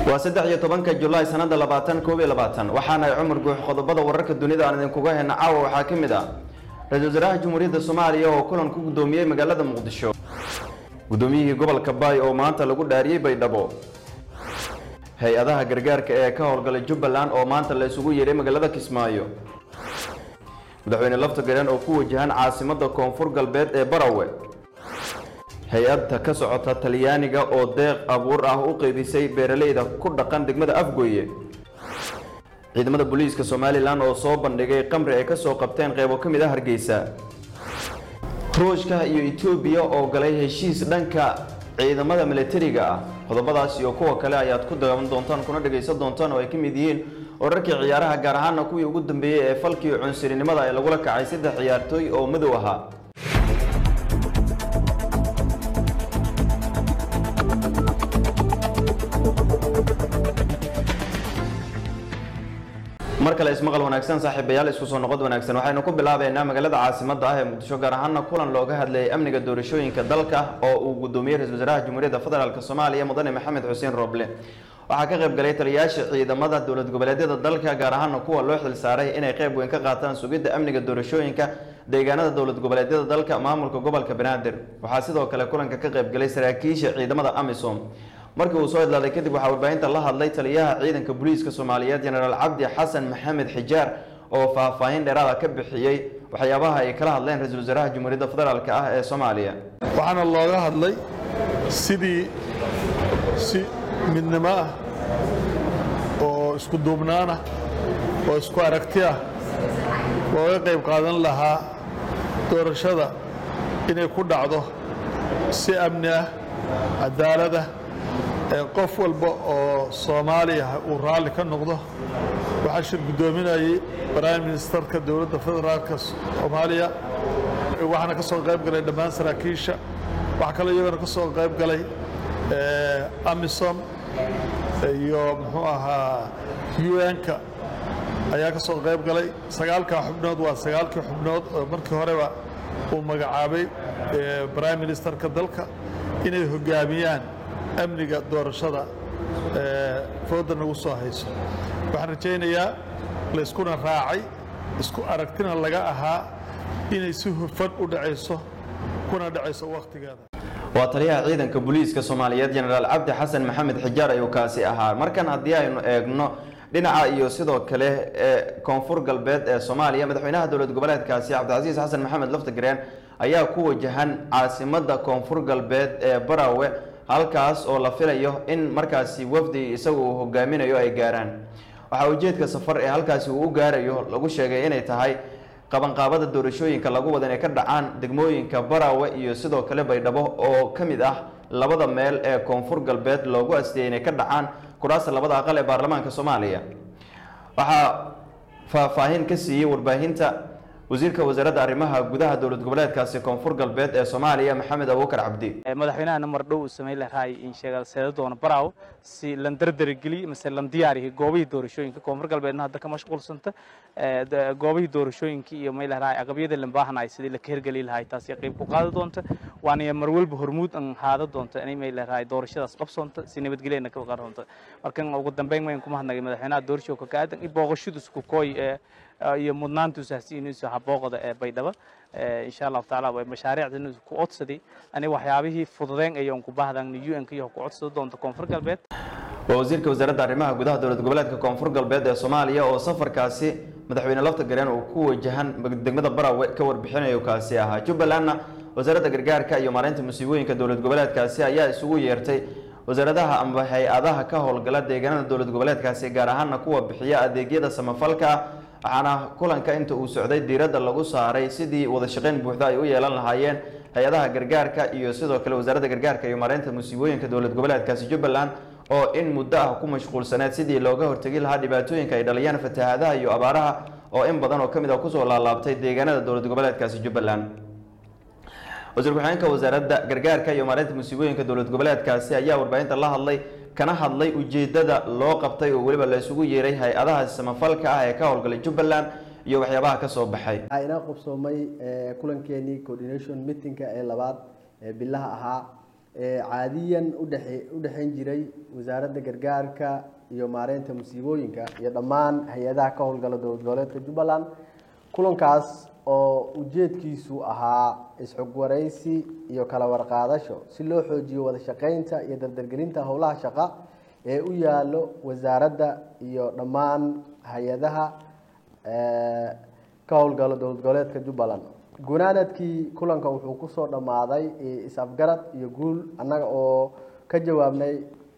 waa saddex iyo tobanka julaay sanada labaatan koob iyo labaatan waxaana ay cumar guux qodobada wararka dunida aan idinkuga heyna caawa waxaa ka mid ah ra-iisul wasaaraha jamhuuriyadda soomaaliya oo kulan ku guddoomiyey magaalada muqdisho guddoomiyihii gobolka baay oo maanta lagu dhaariyey baydhabo hay-adaha gargaarka ee ka howlgalay jubbaland oo maanta la isugu yeedhay magaalada kismaayo madaxweyne lafta gareen oo ku wajahan caasimadda koonfur galbeed ee barawe hay-adda ka socota talyaaniga oo deeq abuur ah u qeybisay beeraleyda ku dhaqan degmada afgooye ciidamada booliiska somalilan oo soo bandhigay qamri ay kasoo qabteen qeybo ka mid ah hargeysa ruushka iyo etoobiya oo galay heshiis dhanka ciidamada milatariga ah qodobadaas iyo kuwa kale ayaad ku daawan doontaan kuna dhagaysan doontaan oo ay ka mid yihiin wararkii ciyaaraha gaar ahaana kuwii ugu dambeeyey ee falkii cunsurinimada ee lagula kacay saddex ciyaartooy oo madow ahaa mar kale ismaqal wanaagsan saaxiibayaal isku soo noqod wanaagsan waxaynu ku bilaabeynaa magaalada caasimadda ah ee muqdisho gaar ahaana kulan looga hadlayay amniga doorashooyinka dalka oo uu guddoomiyey ra-isul wasaaraha jamhuuriyadda federaalk soomaaliya mudane maxamed xuseen rooble waxaa ka qayb galay taliyayaasha ciidamada dowlad goboleedyada dalka gaar ahaana kuwa loo xilsaaray inay qayb weyn ka qaataan sugidda amniga doorashooyinka deegaanada dowlad goboleedyada dalka maamulka gobolka banaadir waxaa sidoo kale kulanka ka qayb galay saraakiisha ciidamada amisom markii uu soo idlaaday kadib waxaa warbaahinta la hadlay taliyaha ciidanka booliiska soomaaliyeed jenaraal cabdi xasan maxamed xijaar oo faahfaahin dheeraada ka bixiyey waxyaabaha ay kala hadleen ra-iisul wasaaraha jamhuuriyadda federaalk ah ee soomaaliya waxaana looga hadlay sidii si midnimo ah oo isku duubnaan ah oo isku aragti ah looga qayb qaadan lahaa doorashada inay ku dhacdo si amni ah cadaalada qof walba oo soomaaliya uu raalli ka noqdo waxaa shir guddoominayay prime ministerka dowladda federaalka soomaaliya waxaana ka soo qayb galay dhammaan saraakiisha waxaa kaloo iyagana ka soo qayb galay amisom iyo muxuu ahaa un-ka ayaa ka soo qayb galay sagaalkaa xubnood waa sagaalkii xubnood oo markii horeba uu magacaabay prime ministerka dalka inay hoggaamiyaan amniga doorashada fooda nagu soo hayso waxaan rajaynayaa layskuna raacay isku aragtina laga ahaa inay si hufan u dhacayso kuna dhacayso wakhtigeeda waa taliyaha ciidanka booliiska soomaaliyeed jenaraal cabdi xasan maxamed xijaar ayuu kaasi ahaa markan haddii aynu eegno dhinaca iyo sidoo kale ee koonfur galbeed ee soomaaliya madaxweynaha dowlad goboleedkaasi cabdicasiis xasan maxamed laftagareen ayaa ku wajahan caasimadda koonfur galbeed ee barawe halkaas oo la filayo in markaasi wafdi isagu uu hogaaminayo ay gaaraan waxaa ujeedka safar ee halkaasi uu u gaarayo lagu sheegay inay tahay qabanqaabada doorashooyinka lagu wada inay ka dhacaan degmooyinka barawe iyo sidoo kale baydhabo oo ka mid ah labada meel ee koonfur galbeed loogu astiyey inay ka dhacaan kuraasta labada aqal ee baarlamaanka soomaaliya waxaa faahfaahin ka siiyey warbaahinta wasiirka wasaaradda arrimaha gudaha dowlad goboleedkaasi koonfur galbeed ee soomaaliya maxamed abuukar cabdi madaxweynahana mardhow uu samayn lahay in sheegaseeda doona baraaw si lan dardargeliy mase lan diyaariyo goobihii doorashooyinka koonfur galbeedna hadda ka mashquulsanta goobihii doorashooyinkii iyo may lahay aqabyada lan baahanaay sidii la ka hergeli lahay taasi qayb ku qaadi doonta waana mar walba hormuud an haada doonta inay may lahay doorashadaas qabsoonta si nabadgelyana ka qaadonta markan ugu dambeyn mayn kuma hadnagay madaxweynaha doorashooka ka aadan in booqashadiisu ku kooy iyo mudnaantuusaasi inuusu habooqda ee baydhaba insha allahu tacaala way mashaariicda ku codsaday ani waxyaabihii fududeen ayoon ku baahdan un-ka iyo ku codsada doonta koonfur galbeed waa wasiirka wasaaradda arrimaha gudaha dowlad goboleedka koonfur galbeed ee soomaaliya oo safarkaasi madaxweyne lafta gareen uu ku wajahan degmada barawe ka warbixinayo kaasi ahaa jubbalandna wasaaradda gargaarka iyo maareynta musiibooyinka dowlad goboleedkaasi ayaa isugu yeertay wasaaradaha amba hay-adaha ka howlgala deegaanada dowlad goboleedkaasi gaar ahaana kuwa bixiya adeegyada samafalka waxaana kulanka inta uu socday diiradda lagu saaray sidii wada shaqayn buuxda ay u yeelan lahaayeen hay-adaha gargaarka iyo sidoo kale wasaaradda gargaarka iyo maareynta musiibooyinka dowlad goboleedkaasi jubbaland oo in muddo ah ku mashquulsaneed sidii looga hortegi lahaa dhibaatooyinka ay dhaliyaan fatahaadaha iyo abaaraha oo in badan oo ka mid ah kusoo laalaabtay deegaanada dowlad goboleedkaasi jubbaland wasiir ku-xigeenka wasaaradda gargaarka iyo maareynta musiibooyinka dowlad goboleedkaasi ayaa warbaahinta la hadlay kana hadlay ujeedada loo qabtay oo weliba la isugu yeeray hay-adaha samafalka ah ee ka howlgalay jubbaland iyo waxyaabaha ka soo baxay waxaa inoo qabsoomay kulankeenii coordination meetingka ee labaad ee bilaha ahaa caadiyan udhe u dhexayn jiray wasaaradda gargaarka iyo maareynta musiibooyinka iyo dhammaan hay-adaha ka howlgala dowlad goboleedka jubbaland kulankaas oo ujeedkiisu ahaa isxog waraysi iyo kala warqaadasho si loo xoojiyo wada shaqeynta iyo dardargelinta howlaha shaqa ee u yaalo wasaaradda iyo dhammaan hay-adaha ka howlgala dowlad goboleedka jubbaland gunaanadkii kulanka wuxuu kusoo dhammaaday is-afgarad iyo guul annaga oo ka jawaabnay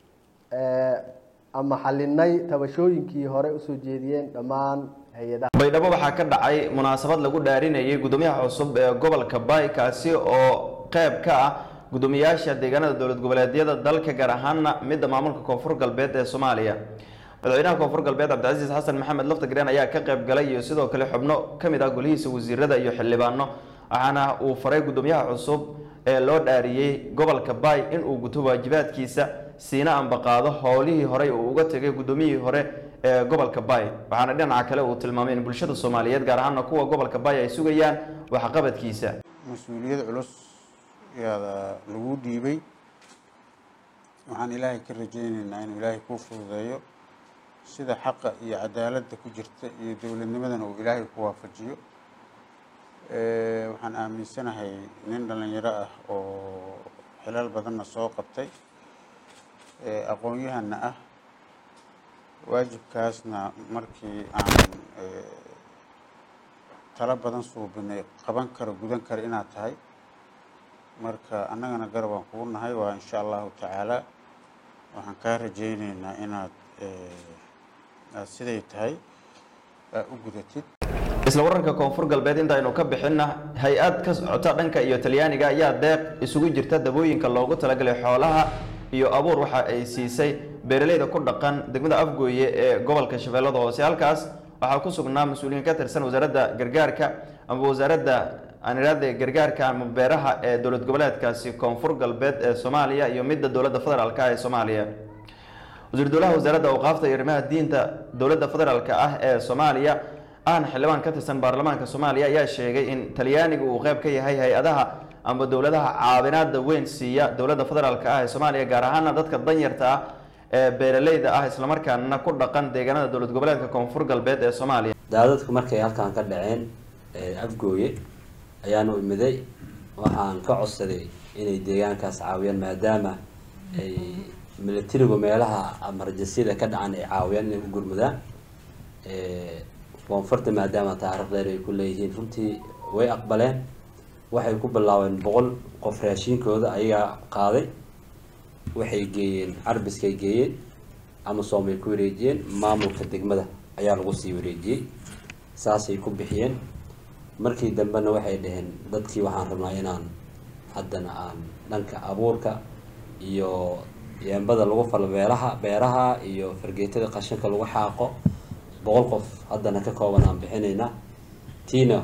ama xalinay tabashooyinkii hore usoo jeediyeen dhammaan hay-adaha baydhabo waxaa ka dhacay munaasabad lagu dhaarinayay gudoomiyaha cusub ee gobolka bay kaasi oo qeyb ka ah gudoomiyaasha deegaanada dowlad goboleedyada dalka gaar ahaana midda maamulka koonfur galbeed ee soomaaliya madaxweynaha koonfur galbeed cabdicasiis xasan maxamed laftagreen ayaa ka qayb galay iyo sidoo kale xubno ka mid ah golihiisa wasiirada iyo xildhibaano waxaana uu faray gudoomiyaha cusub ee loo dhaariyey gobolka bay in uu guto waajibaadkiisa siina ambaqaado howlihii horey uu uga tegay gudoomiyihii hore ee gobolka bay waxaana dhinaca kale uu tilmaamay in bulshada soomaaliyeed gaar ahaana kuwa gobolka bay ay sugayaan waxqabadkiisa mas-uuliyad culus yaada lagu dhiibay waxaan ilaahay ka rajaynaynaa inuu ilaahay kuu fududeeyo sida xaqa iyo cadaaladda ku jirta iyo dowladnimadana uu ilaahay ku waafajiyo waxaan aaminsanahay nin dhallinyaro ah oo xilal badanna soo qabtay aqoon-yahanna ah waajibkaasna markii aan talo badan suubinay qaban karo gudan karo inaad tahay marka annagana garab aan kugu nahay waa insha allahu tacaala waxaan kaa rajaynaynaa inaad aad siday tahay aad u gudatid isla waranka koonfur galbeed intaynu ka bixinna hay-ad ka socota dhanka iyo talyaaniga ayaa deeq isugu jirta dabooyinka loogu talagalay xoolaha iyo abuur waxa ay siisay beeraleyda ku dhaqan degmada afgooye ee gobolka shabeellada hoose halkaas waxaa ku sugnaa mas-uuliyiin ka tirsan wasaaradda gargaarka ama wasaaradda aaniraada gargaarka ama beeraha ee dowlad goboleedkaasi koonfur galbeed ee soomaaliya iyo midda dowladda federaalk ee soomaaliya wasiir dowlaha wasaaradda awqaafta iyo arrimaha diinta dowladda federaalk ah ee soomaaliya ahna xildhibaan ka tirsan baarlamaanka soomaaliya ayaa sheegay in talyaaniga uu qeyb ka yahay hay-adaha ama dowladaha caawinaada weyn siiya dowladda federaalk ah ee soomaaliya gaar ahaana dadka danyarta ah ee beeraleyda ah islamarkaana ku dhaqan deegaanada dowlad goboleedka koonfur galbeed ee soomaaliya daadadku markay halkan ka dhaceen afgooye ayaanu imiday waxaan ka codsaday inay deegaankaas caawiyaan maadaama ay milatarigu meelaha amarjasyada ka dhacan ay caawiyaan inay u gurmudaan koonfurta maadaama taariikh dheer ay ku leeyihiin runtii way aqbaleen waxay ku bilaabeen boqol qof raashiinkooda ayagaa qaaday waxay geeyeen carbiskay geeyeen amasom ay ku wareejiyeen maamulka degmada ayaa lagu sii wareejiyey saasay ku bixiyeen markii dambena waxay dhaheen dadkii waxaan rabnaa inaan haddana aan dhanka abuurka iyo yeembada lagu falo beeraha beeraha iyo fargeetada qashinka lagu xaaqo boqol qof haddana ka kooban aan bixinaynaa tiina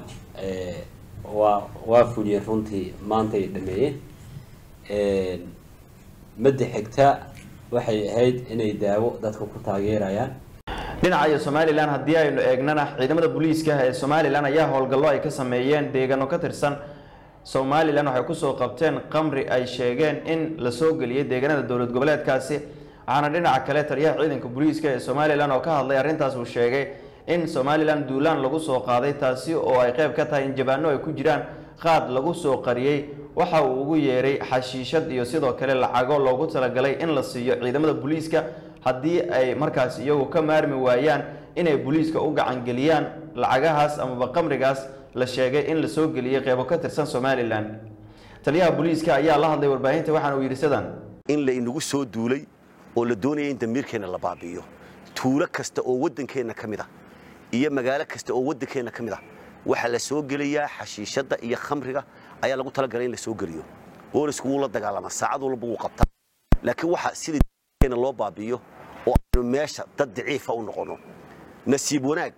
waa waa fuliyeen runtii maantay dhameeyeen madda xigta waxay ahayd inay daawo dadka ku taageerayaan dhinaca iyo somalilan haddii aynu eegnana ciidamada booliiska ee somalilan ayaa howlgallo ay ka sameeyeen deegaano ka tirsan somalilan waxay kusoo qabteen qamri ay sheegeen in lasoo geliyay deegaanada dowlad goboleedkaasi waxaana dhinaca kale taliyaha ciidanka booliiska ee somalilan oo ka hadlay arrintaas uu sheegay in somalilan duulaan lagu soo qaaday taasi oo ay qeyb ka tahay in jabaano ay ku jiraan qaad lagu soo qariyey waxa uu ugu yeeray xashiishad iyo sidoo kale lacago loogu talagalay in la siiyo ciidamada booliiska haddii ay markaas iyagu ka maarmi waayaan inay booliiska u gacangeliyaan lacagahaas amaba qamrigaas la sheegay in lasoo geliyey qeybo ka tirsan somalilan taliyaha booliiska ayaa la hadlay warbaahinta waxaana uu yidhi sidan in la inagu soo duulay oo la doonaya in damiirkeenna la baabi'iyo tuulo kasta oo waddankeenna ka mid ah iyo magaalo kasta oo waddankeenna ka mid ah waxaa la soo gelayaa xashiishadda iyo khamriga ayaa lagu talagalay in la soo geliyo boolisku wuu la dagaalamaa saacad walba wuu qabtaa laakiin waxa sida damiirkeenna loo baabi'iyo oo aynu meesha dad daciifa u noqonno nasiib wanaag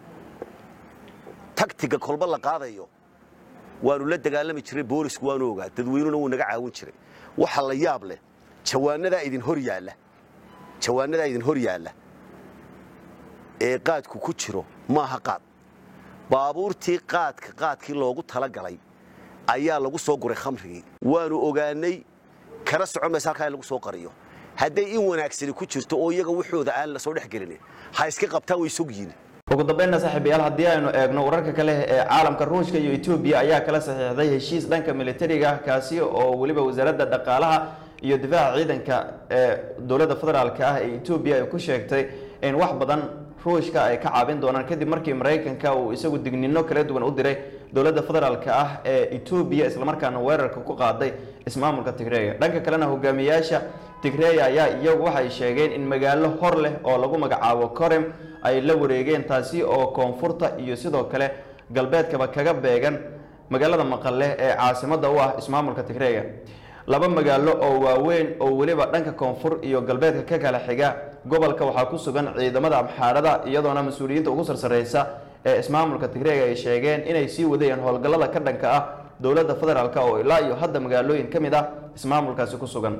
tagtiga kolba la qaadayo waanu la dagaalami jiray boolisku waanu ogaa dadweynuna wuu naga caawin jiray waxa la yaab leh jawaanadaa idin hor yaalla jawaanadaa idin hor yaalla ee qaadku ku jiro maaha qaad baabuurtii qaadka qaadkii loogu talagalay ayaa lagu soo guray khamrigii waanu ogaanay kana socon maysa halkaa in lagu soo qariyo hadday in wanaagsani ku jirto oo iyaga waxooda aan la soo dhex gelin ha iska qabtaan way sog yihiin ugu dambeynna saaxiibayaal haddii aynu eegno wararka kale ee caalamka ruushka iyo etoobiya ayaa kala saxiixday heshiis dhanka militariga ah kaasi oo weliba wasaaradda dhaqaalaha iyo difaaca ciidanka ee dowladda federaalka ah ee etoobiya ay ku sheegtay in wax badan ruushka ay ka caabin doonaan kadib markii maraykanka uu isagu dignino kala duwan u diray dowladda federaalka ah ee etoobiya islamarkaana weerarka ku qaaday ismaamulka tigreega dhanka kalena hogaamiyaasha tigreya ayaa iyagu waxay sheegeen in magaalo hor leh oo lagu magacaabo korem ay la wareegeen taasi oo koonfurta iyo sidoo kale galbeedkaba kaga beegan magaalada maqale ee caasimada u ah ismaamulka tigreega laba magaalo oo waaweyn oo weliba dhanka koonfur iyo galbeedka ka kala xiga gobolka waxaa ku sugan ciidamada amxaarada iyadoona mas-uuliyiinta ugu sarsareysa ee ismaamulka tigreega ay sheegeen inay sii wadayeen howlgallada ka dhanka ah dowladda federaalk oo ilaa iyo hadda magaalooyin ka mid ah ismaamulkaasi ku sugan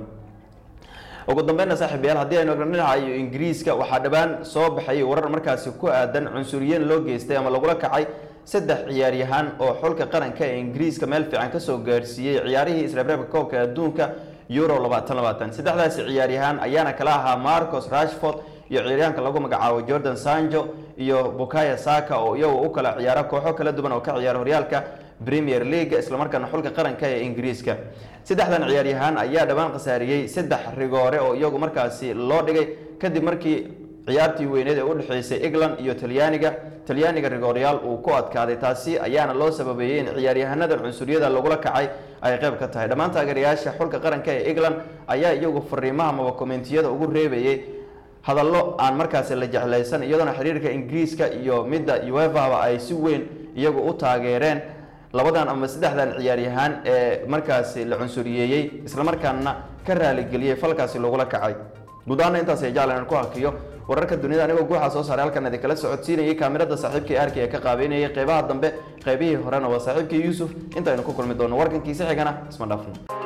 ugu dambeynna saaxiibayaal haddii aynu eegno dhinaca iyo ingiriiska waxaa dhowaan soo baxayay warar markaasi ku aadan cunsuriyiin loo geystay ama lagula kacay saddex ciyaaryahaan oo xulka qaranka ee ingiriiska meel fiican kasoo gaarsiiyey ciyaarihii isreebreebka koobka adduunka euro labaatan labaatan saddexdaasi ciyaaryahaan ayaana kala ahaa marcos rashford iyo ciyaaryahanka lagu magacaabo jordan sanjo iyo bukaya saka oo iyagu u kala ciyaara kooxo kala duwan oo ka ciyaara horyaalka premier league islamarkaana xulka qaranka ee ingiriiska saddexdan ciyaaryahaan ayaa dhowaan khasaariyey saddex rigoore oo iyagu markaasi loo dhigay kadib markii ciyaartii weyneed ee u dhexeysay england iyo talyaaniga talyaaniga rigooryaal uu ku adkaaday taasi ayaana loo sababeeyey in ciyaaryahanada cunsuriyada lagula kacay ay qayb ka tahay dhammaan taageerayaasha xulka qaranka ee england ayaa iyagu fariimaha maba komentiyada ugu reebayey hadallo aan markaasi la jeclaysan iyadoona xiriirka ingiriiska iyo midda uefaba ay si weyn iyagu u taageereen labadan ama saddexdan ciyaaryahaan ee markaasi la cunsuriyeeyey islamarkaana ka raaligeliyey falkaasi lagula kacay guud ahaana intaas ay jeclan aan ku hakiyo wararka dunida anigoo guuxa soo saaray halkan idinkala socodsiinayay kaamirada saaxiibkii arki ee ka qaabeynayay qeybaha dambe qeybihii horena waa saaxiibkii yuusuf intaynu ku kulmi doono warkankiisa xigana isma dhaafno